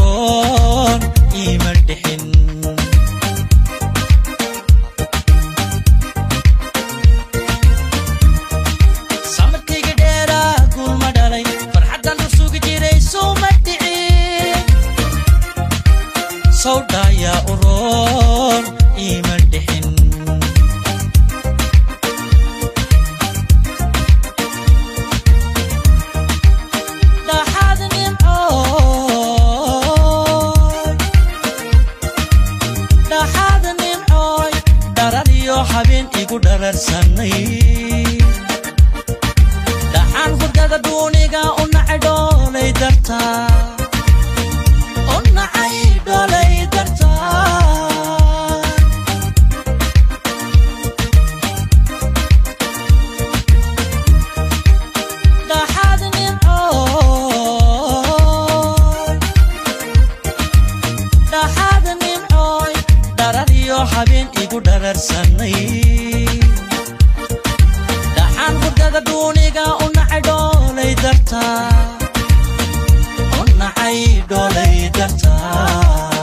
uroon iima dhixin samarkayga dheeraa guulma dhalay farxaddan u sugi jiray sowma dhicin sawdhaayaa uroon iima dhixin dhaxaad nimcooy dhaxaad nimcooy dharar iyo habeen igu dhararsanay dhaxaan hurdada duuniga u nacay dhoolay dartaa u nacay dhoolay dartaa dhaxaad nimcooy dhaxaad nimcooy dharar iyo habeen igu dhararsanay dhaxaan hurdada duuniga u nacay dhoolay dartaa u nacay dhoolay dartaa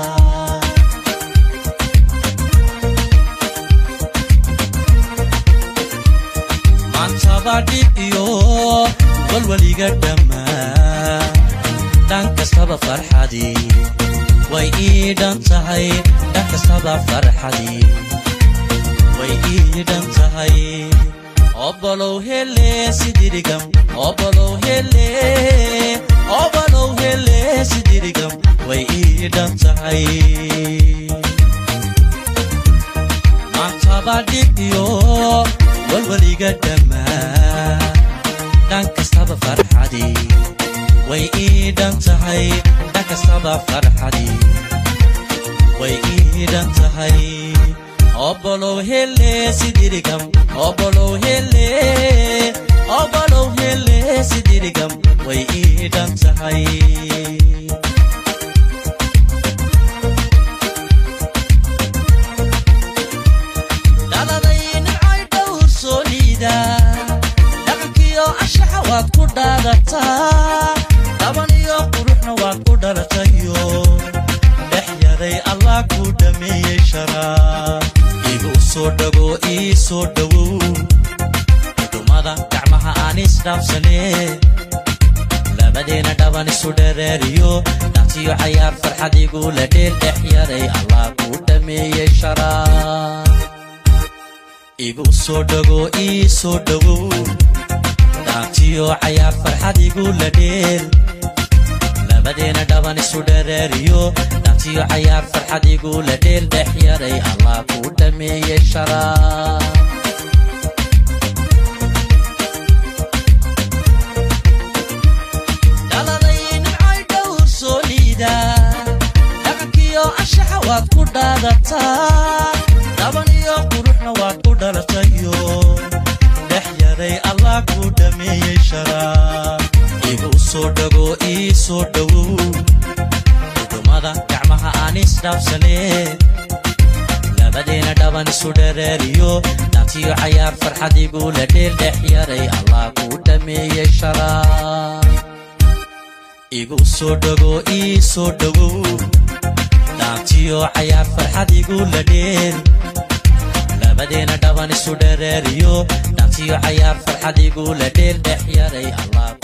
maantaba dhib iyo walwaliga dhammaa dhan kastaba farxadii way ii dhan tahay dhan kastaba farxadii way ii dhan tahay obolow hele sidirigam obolow hele obolow hele sidirigam way ii dhan tahay maantaba dhib iyo walwaliga dhammaa dhan kastaba farxadii way ii dhan tahay dhan kastaba farxadii way ii dhan tahay obolow hele sidirigam obolow hele obolow hele sidirigam way ii dhan tahay dhaladay nimcoy dhowr soo liida dhaqankiyo anshaxa waad ku dhaadataa dhaban iyo quruxna waad ku dhalatayo dhex yaday allah ku dhameeyey sharaa igu soo dhago ii soo dhowow dhumada gacmaha aan isdhaafsanee labadeena dhaban isu dhereeriyo dhaantiyo cayaar farxad igula dheel dhex yaday allah ku dhameeyey sharaa igu soo dhago ii soo dhowow dhaantiyo cayaar farxad igula dheel labadeena dhaban isu dhereeriyo dhaantiyo cayaar farxad igula dheel dhex yaray allah ku dhameeyey sharaa dhaladay nimcoy dhowr soo liida dhaqankiyo anshaxa waad ku dhaadataa dhaban iyo quruxna waad ku dhalatayo dhex yaday allah ku dhameeyey sharaa igu soo dhago ii soo dhowow dhumada gacmaha aan isdhaafsanee labadeena dhaban isu dhereeriyo dhaantiyo cayaar farxad igula dheel dhex yaray allah ku dhameeyey sharaa igu soo dhago ii soo dhowow dhaantiyo cayaar farxad igula dheel labadeena dhaban isu dhereeriyo dhaantiyo cayaar farxad igula dheel dhex yaray allah